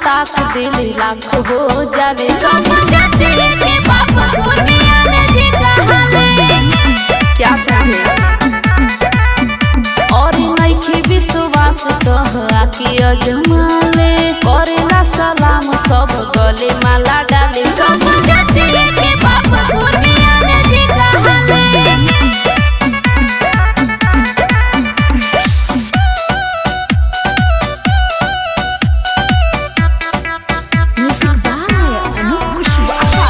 ताक दिल लाख हो जाले समझते के बाबा दुनिया ने जी कहले क्या समझे और नइखे विश्वास कह आके अजमाले करेला सलाम सब गले माला डाले समझते के बाबा दुनिया ने जी कहले म्यूजिक बाय अनूप कुशवाहा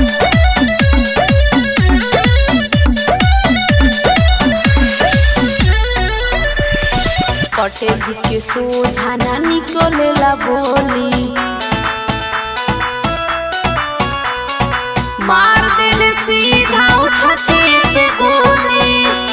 पटेल जी के सोझा ना निकलेला बोली मार देले सीधा उछते पे गोली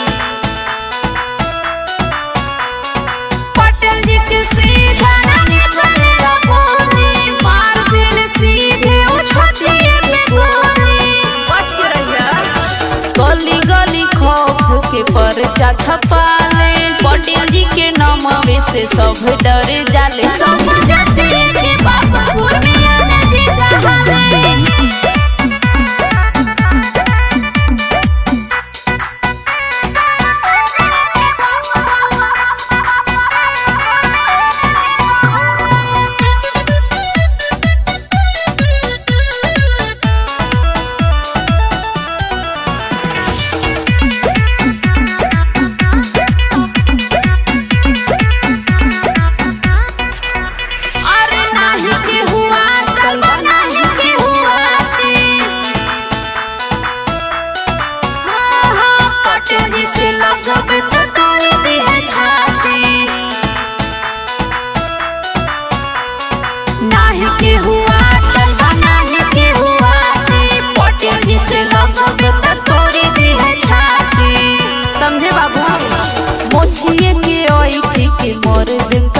पटेल जी के सीधा ना निकलेला बोली मार देले सीधे उछते पे गोली बच के रहिया गली गली खौफ के परचा छपाले पटेल जी के नामवे से सब डर जाले सब समझते के बाबा दुनिया ने जी कहले अरे नाही के हुआ कलवा नहीं के हुआ थे हाँ हाँ पटेल जी से लगबे तो तोड़ दी है छाती नाही के हुआ कलवा नहीं के हुआ थे पटेल जी से लगबे तो तोड़ दी है छाती समझे बाबू मोछिए के ओइठ के मोर दिन